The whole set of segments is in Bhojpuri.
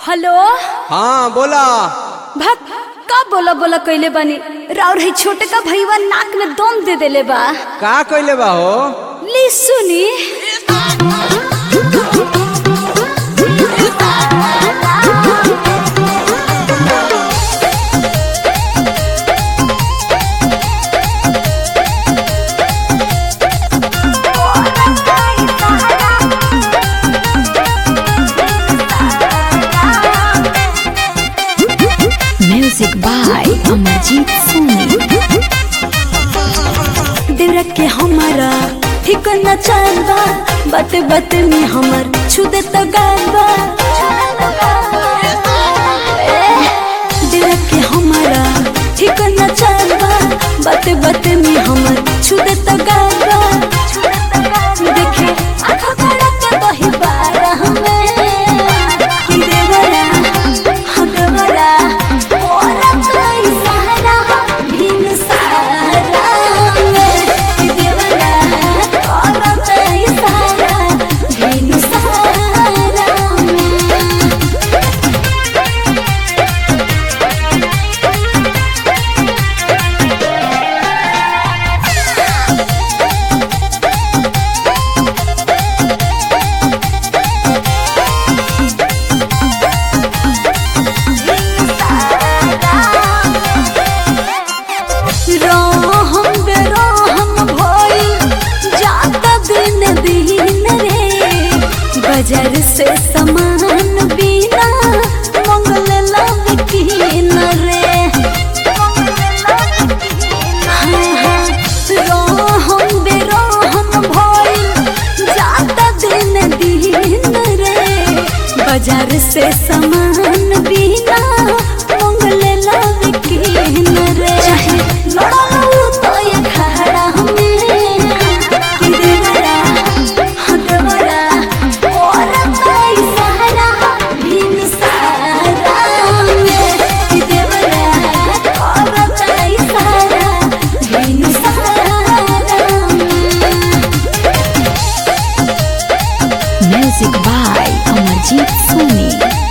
हेलो हाँ बोला भक का बोला बोला कइले बानी राउर है छोटे का भईवा नाक में दम दे देले बा का कइले बा हो ली सुनी Music by Amarjeet Soni. देवरा के हमारा ठीक न चाल बा बात बात में हमर छू दे तो गाल बा ए, देवरा के हमारा ठीक न चाल बा बात बात में हमर छू दे तो गाल बा देखे आँखों खड़ा के बही बारा हमें कि देवरा हाँ देवरा ओरा कोई सहारा बिन सहारा में कि देवरा ओरा कोई सहारा बिन सहारा में रहम बेरहम भइल जाता दिन दिन रे बाजार से सामान बिना मंगल लब किन रे हाँ, हाँ, रहम बेरहम भइल जाता दिन दिन रे बाजार से सामान बिना मंगल लब किन रे चाहे लड़ाऊ तो ये खड़ा हमें कि देवरा हाँ देवरा और कोई सहारा बिन सहारा में कि देवरा और कोई सहारा बिन सहारा में Music by Amarjeet Soni.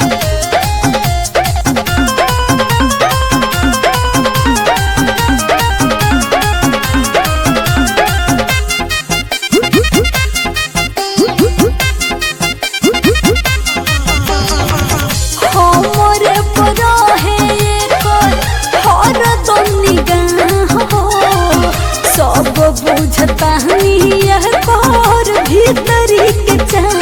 हमरे पर है एकर हरदम निगाह हो सब बुझता यह कर भीतरी के चाह